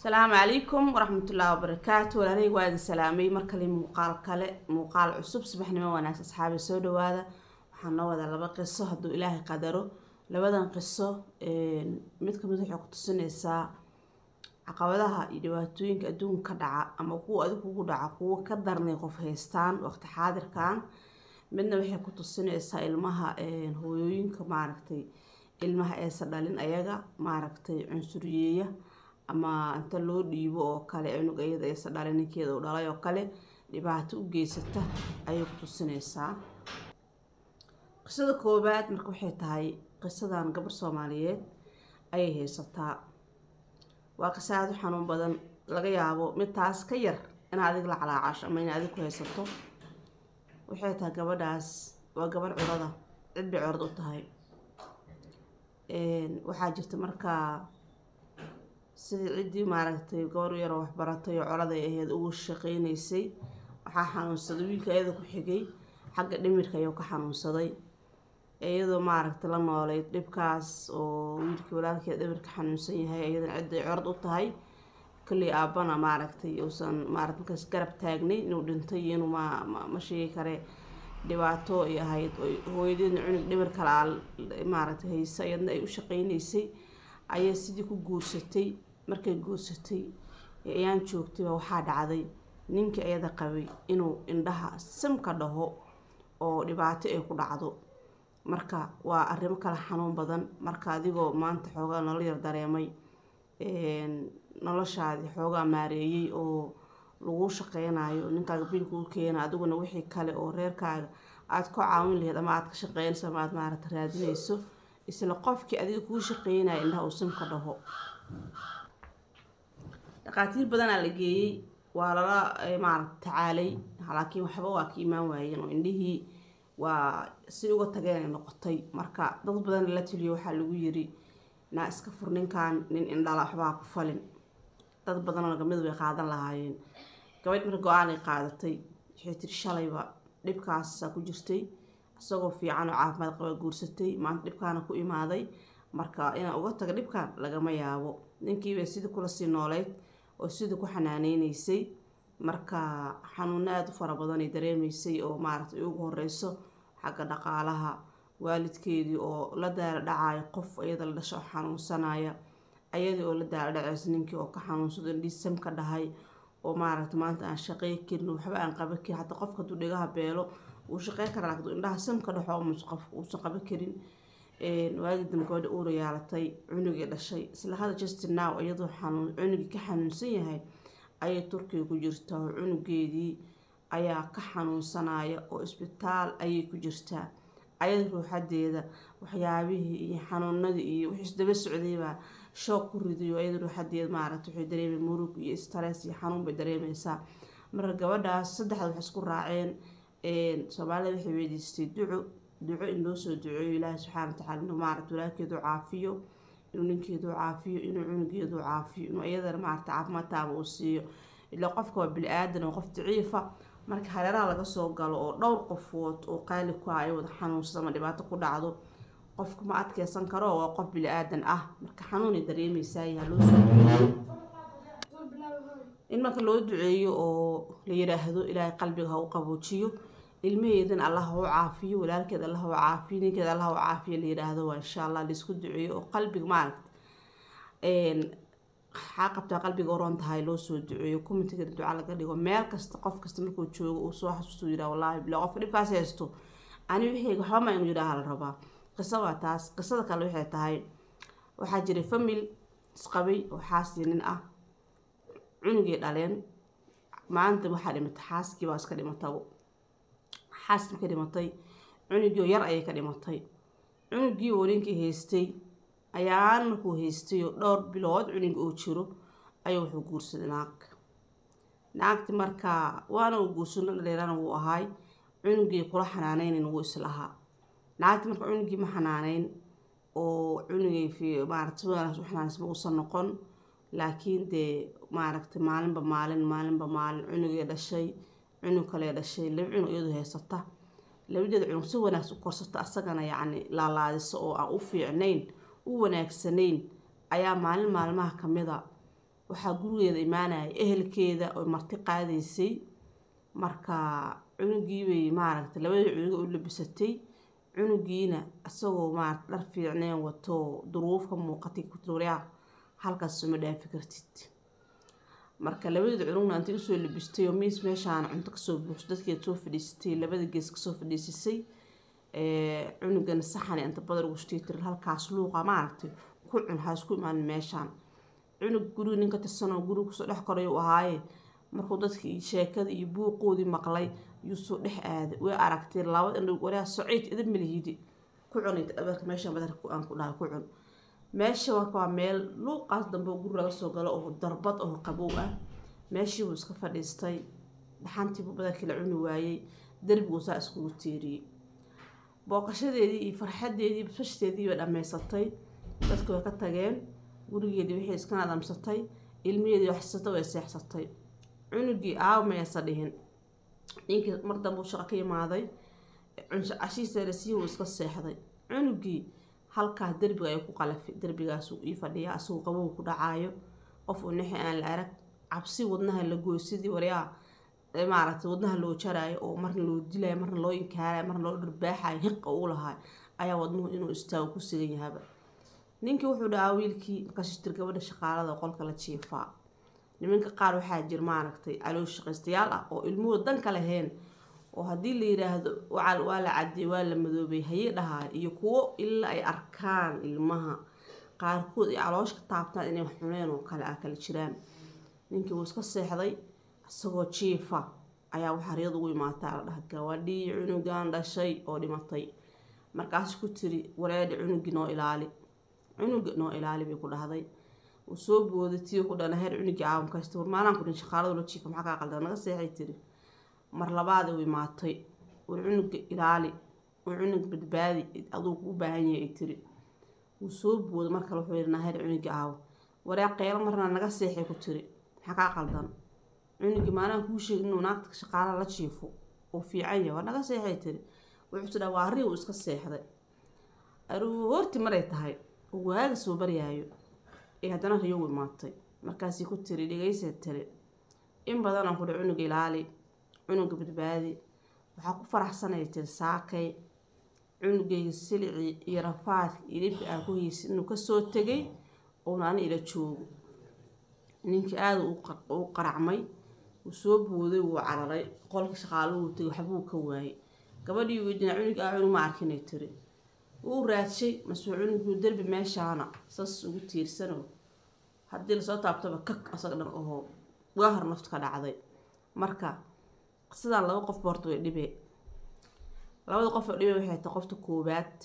asalaamu calaykum waraxmatullaahi wabarakaatu walaalahey waa idin salaamay mar kale muuqaal kale muuqaal cusub subaxnimo wanaagsan asxaabi soo dhawaada waxaan noo wadaa laba qiso hadduu ilaahay qadaro labadan qiso mid kamid waxay ku tusinaysaa caqabadaha iyo dhibaatooyinka adduunka ka dhaca ama kuwa adig kugu dhaca kuwa ka darnay qof haystaan waqti xaadirkan midna waxay ku tusinaysaa ilmaha hooyooyinka maaragtay ilmaha aysa dhalin ayaga maaragtay cunsuriyeeya ama inta loo dhiibo oo kale cunug iyada aysa dhalin ninkeeda u dhalay oo kale dhibaato u geysata ayay ku tusinaysaa qisada koowaad marka waxay tahay qisadan gabar soomaaliyeed ayay haysataa waa qisa aada u xanuun badan laga yaabo mid taas ka yar in adig la calaacasho ama in adig ku haysato waxay tahay gabadhaas waa gabarh curada cid bay curad u tahay waxaa jirta markaa sidii ciddii maaragtay gabar yaroo waxbaratay oo coladay ahayd ugu shaqeynaysay waxaa xanuunsaday wiilka iyada ku xigay xagga dhimirka ayuu ka xanuunsaday iyadoo maaragtay la nooleyd dhibkaas oo wiilkii walaalkeed dhimirka xanuunsan yahay iyadana cidday corad u tahay kolley aabbana maaragtay uusan maarata markaas garab taagnay inuu dhintay iyo inuu ma ma sheegi kare dhibaato ay ahayd hooyadeedna cunug dhimir kalaa maaragtay haysa iyadna ay u shaqeynaysay ayaa sidii ku guursatay markay guursatay ayaan joogtayba waxaa dhacday ninkii iyada qabay inuu indhaha simka dhaho oo dhibaato ay ku dhacdo marka waa arrimo kala xanuun badan marka adigoo maanta xoogaa nolol yar dareemay noloshaadii xoogaa maareeyey oo lagu shaqeynayo ninkaaga biilka u keena adiguna wixii kale oo reerkaaga aada ku caawin laheyd ama aada ka shaqeynayso ama aada maaragta raadinayso isla qofkii adiga kuu shaqeynaya indhaha uu simka dhaho dhaqaatiir badanaa la geeyey waa lala maaragta tacaalay laakiin waxba waa ka imaan waayeen oo indhihii waa si uga tageen ay noqotay marka dad badan lala taliyo waxaa lagu yiri naa iska fur ninkan nin indhala waxbaa ku falin dad badanoo gamid way qaadan lahaayeen gabadh marka go-aanay qaadatay waxay tiri shalayba dhibkaasaa ku jirtay isagoo fiican oo caafimaad qaba guursatay maanta dhibkaana ku imaaday marka inaan uga taga dhibkan lagama yaabo ninkiibay sidii kula sii nooleyd oo sidii ku xanaaneyneysay marka xanuuno aada u fara badan ay dareemaysay oo maaragtay ugu horeyso xagga dhaqaalaha waalidkeedii oo la daala dhacayo qof iyada la dhasho oo xanuunsanaya ayadii oo la daala dhacayso ninkii oo ka xanuunsado indhiisam ka dhahay oo maaragta maanta aan shaqey karin waxba aan qaban karin hataa qofka haduu dhigaha beelo wuu shaqeyn karaa laakiin indhaha sam ka dhaxo qof uusan qaban karin waagii dambe gabadha uura yaalatay cunugii dhashay isla hada justin now iyadoo xanuun cunugii ka xanuunsan yahay ayay turkiga ku jirtaa oo cunugeedii ayaa ka xanuunsanaya oo isbitaal ayay ku jirtaa ayada ruuxadeeda waxyaabihii iyo xanuunadii iyo wixii isdaba socdaybaa shoog ku ridayo ayada ruuxadeeda maaragta waxay dareemay murug iyo stress iyo xanuun bay dareemaysaa marka gabadhaas saddexda wax isku raaceen soomaalida waxay weydiistay duco duco in loo soo duceeyo ilaahi subxaana watacaala inuu maaragta walaalkeedu caafiyo inuu ninkeedu caafiyo inuu cunugeedu caafiyo inuu iyadana maaragta caafimaadtaaba uu siiyo ilaa qofka waa bili-aadan oo qof daciifa marka hareeraha laga soo galo oo dhowr qofood oo qaali ku ah ay wada xanuunsada ama dhibaato ku dhacdo qofka ma adkeysan karo waa qof bili-aadan ah marka xanuunay dareemeysaa yaha loo soo duceeyo in marka loo duceeyo oo la yiraahdo ilaahay qalbiga ha u qaboojiyo ilmaheedan allah ha u caafiyo walaalkeed allah ha u caafiyo ninkeed allah ha u caafiyo la yiraahdo waa insha allah laisku duceeyo oo qalbiga maaragta waxaa qabtaa qalbiga uroon tahay loo soo duceeyo commentiga duca laga dhigo meel kasta qof kasta markuu joogo uu soo xasuusto yiraa wallaahi bila qofka dhibkaas haysto ani wixii waxba ma inuu yidhaaha la rabaa qiso waa taas qisada kale waxay tahay waxaa jiray famil isqabay oo xaasii nin ah cunugii dhaleen maanta waxaa dhimatay xaaskii baa iska dhimatabo xaaskii ka dhimatay cunugii yar ayay ka dhimatay cunugii oo ninkii haystay ayaan markuu haystay oo dhowr bilood cunug oo jiro ayuu wuxuu guursaday naag naagti markaa waana uu guursano dhaleerana wuu ahaay cunugii kula xanaaneynin wuu islahaa naagti marka cunugii ma xanaaneyn oo cunugii maarata si wanaagsan u xanaanaysa uusan noqon laakiin dee maaragtay maalinba maalin maalinba maalin cunugee dhashay cunug kalee dhashay laba cunug iyadu haysata labadeeda cunug si wanaagsan u korsata asagana yacni laalaadiso oo aan u fiicnayn u wanaagsanayn ayaa maalin maalmaha kamida waxaa gurigeeda imaanaya ehelkeeda oo marti qaadaysay marka cunugiibay maaragtay labadii cunuga u labisatay cunugiina isagoo maarata dhar fiicneen wato duruuf ka muuqatay kutuuryaa halkaas suma dhaafi kartid marka labadii cunugna intay usoo labistay oo miis meeshaana cunto kasoo buuxso dadkeed soo fadhiisatay labada gees kasoo fadhiisisay cunugana saxan inta badar ugu shtay tiri halkaas luuqa maaragtay ku cun ha isku imaanin meeshaan cunug guriga ninka tirsanoo guriga kusoo dhex koray uu ahaaye markuu dadkii sheekada iyo buuqoodii maqlay yuu soo dhex aaday way aragtay laba indhow waraa sociid idin malihidi ku cunay dhabarka meesha badarka aan ku dhahay ku cun meesha marka waa meel luuqaas dambe oo guri laga soo galo oo darbad oo qabow ah meeshii buu iska fadhiistay dhaxantiibuu badarkii la cuni waayey derbiguu saa iskugu tiiriyey booqashadeedii iyo farxadeedii basbashteedii bay dhammaysatay dadku way ka tageen gurigeedii wixii iska nadamsatay ilmiheedii waxsatay way seexsatay cunugii aaw mayasa dhihin ninkii mar dambe uu shaqo ka imaaday cashihiisalasiyi uu iska seexday cunugii halkaas derbiga ay ku qalafay derbigaasuu ii fadhiya asagoo qabow ku dhacaayo qof uu nixi aan la arag cabsi wadnaha la gooy sidii waryaa maaragtay wadnaha loo jaraayo oo marna loo dilayo marna loo inkaarayo marna loo dharbaaxayo hiqa uu lahaa ayaa wadnuhu inuu istaago ku sigan yahaba ninkii wuxuu dhahaa wiilkii markaas tir gabadha shaqaalada qolka la jiifaa nimanka qaar waxaa jir maaragtay caloosh shaqaystayaal ah oo ilmuhu danka lahayn oo haddii la yiraahdo waa la cadiyay waa la madoobay haye dhahaa iyo kuwo ilaa ay arkaan ilmaha qaarkood ay caloosh ka taabtaan inay wax cuneen oo kale ah kala jiraan ninkii wuu iska seexday isagoo jiifa ayaa waxaa riyad ugu imaataa la dhaha gabadhii cunugan dhashay oo dhimatay markaas ku tiri wareedhi cunugii noo ilaali cunuga noo ilaali bay ku dhahday uu soo booday tii ku dhana heer cunugii caawamkaysta war maalaan ku dhin shaqaaladu la jiifa maxaa kaa qaldan naga seexay tiri mar labaad u imaatay war cunuga ilaali war cunug badbaadi aduu kuu baahan yahay ay tiri wuu soo booday mar kale wuxuu yidhi naheer cunugii aawo waree qeylo marna naga seexay ku tiri maxaa kaa qaldan cunugii maalaan kuu sheegin inuu naagta shaqaalaha la jiifo uu fiican yahay war naga seexay tiri wuxuu tidhaa waa arrii uu iska seexday aroorti maray tahay oo waaga soo baryaayo ee haddana riyogu imaatay markaasii ku tiri dhegaysa tiri in badanaan kudhi cunuga ilaali cunuga badbaadi waxaa ku faraxsanaya tiri saakay cunugayga silicii iyo rafaadka iyo dhibka aa ku haysid inuu kasoo tegay uuna ani ila joogo ninkii aada u qaracmay wuu soo booday wuu cararay qolka shaqaaluhu tegay waxbuu ka waayay gabadhii weydinaa cunug aa cunug ma arkinay tiri wuu raadshay masuu cunuguu derbi meeshaana sas ugu tiirsano haddii lasoo taabtaba kak asaga dhan ahoo waa hor nafta ka dhacday marka sidaan laba qof boorta way dhibee labada qof oo dhibee waxay tahay qofta koowaad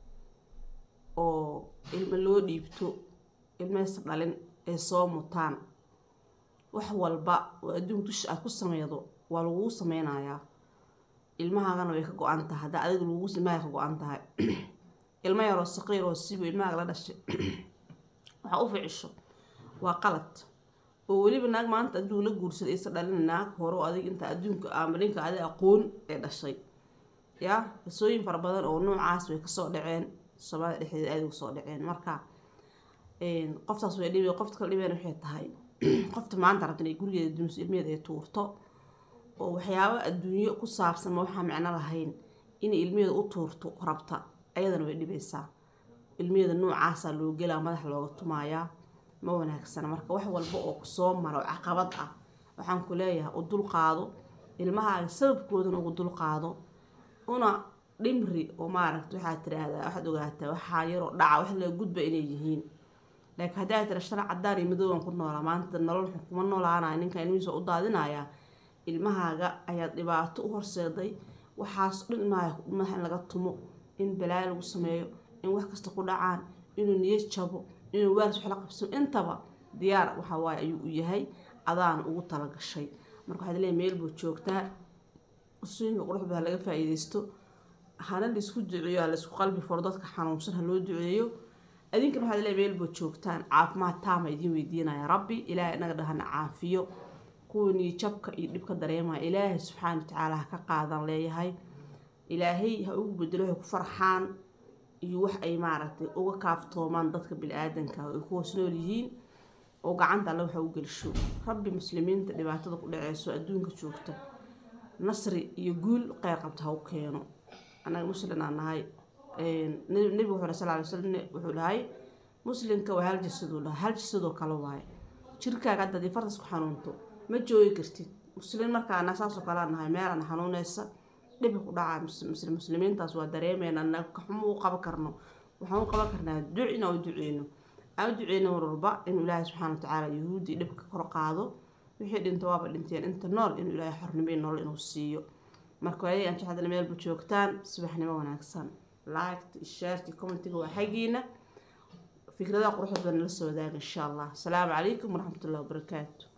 oo ilmo loo dhiibto ilmaysa dhalin ay soo mutaan wax walba oo adduunka dusha aad ku sameydo waa laguu sameynayaa ilmahaagana way ka go-an tahay haddaa adiga lagugu ilmaha ka go-an tahay ilmo yaroo saqiir oo sibu ilmahaaga la dhashay waxaa u ficisho waa qalad oo weliba naag maanta adduun la guursaday isa dhalina naag hore oo adig inta adduunka ama ninka adig aqoon ee dhashay yaa qisooyin fara badan oo noocaas way kasoo dhaceen soomaalida dhexdeeda aada uga soo dhaceen marka qoftaas way dhibe qofta kala dhibeen waxay tahay qofta maanta rabta inay gurigeeda dumiso ilmeheeda ay tuurto oo waxyaabo adduunyo ku saabsan ma waxaa micno lahayn inay ilmeheeda u tuurto rabta ayadana way dhibaysaa ilmeheeda noocaasaa loo gelaa madaxa looga tumaayaa ma wanaagsana marka wax walba oo kusoo mara oo caqabad ah waxaan ku leeyahay u dulqaado ilmahaaga sababkoodana ugu dulqaado una dhimri oo maaragta waxaad tiraahdaa waxaad ogaataa waxaa yaroo dhaca wax laga gudba inay yihiin laakiin haddii aad tira shala cadaan iyo madooban ku noolaa maanta nolol xun kuma noolaanaya ninkan ilmihiisa u daadinayaa ilmahaaga ayaad dhibaato u horseeday waxaas dhan ilmaha ilmaha in laga tumo in balaayo lagu sameeyo in wax kasta ku dhacaan inuu niyad jabo inuu waaris wax la qabsano intaba diyaar waxa waaye ayuu u yahay adaana ugu talagashay marka waxaad leeyahay meel buu joogtaa usooyinka qurux badan laga faa-iideysto hana laisku duceeyo ha laisku qalbi furo dadka xanuunsan ha loo duceeyo adinkan waxaad leeyahay meel buu joogtaan caafimaad taama idiin weydiinaya rabbi ilaahay inaga dhahana caafiyo kuwanii jabka iyo dhibka dareemaya ilaahay subxaana watacaala ha ka qaadan leeyahay ilaahay ha ugu bedelo waxay ku farxaan iyo wax ay maaragtay uga kaaftoomaan dadka bili-aadanka ay ku hoos nool yihiin oo gacanta alle waxa u gelisho rabbi muslimiinta dhibaatada ku dhaceyso adduunka joogta nasri iyo guul qeyr qabta ha u keeno annaga muslin aan nahay nebigu wuxuu sal alay slam wuxuu dhahay muslimka waa hal jasaduu dhahay hal jasadoo kale waaye jirkaaga hadda haddii fartas ku xanuunto ma joogi kartid muslimiin markaana saasoo kalea nahay meelana xanuuneysa dhibi ku dhaca muslimiintaas waa dareemeyna anaga xumo u qaban karno waxaan u qaban karnaa duc inaan u duceyno aan u duceyno mar walba inuu ilaahay subxaana watacaala yuhuuddii dhibka kor qaado wixii dhinta waaba dhinteen inta nool inuu ilaahay xornimay nool inuu siiyo marka waayay aan jecdana meelba joogtaan subaxnimo wanaagsan liked shaarti commentiga waa xaggiina fikradaha quruxda badan la soo wadaaga insha allah asalaamu calaykum waraxmatullahi wabarakaatu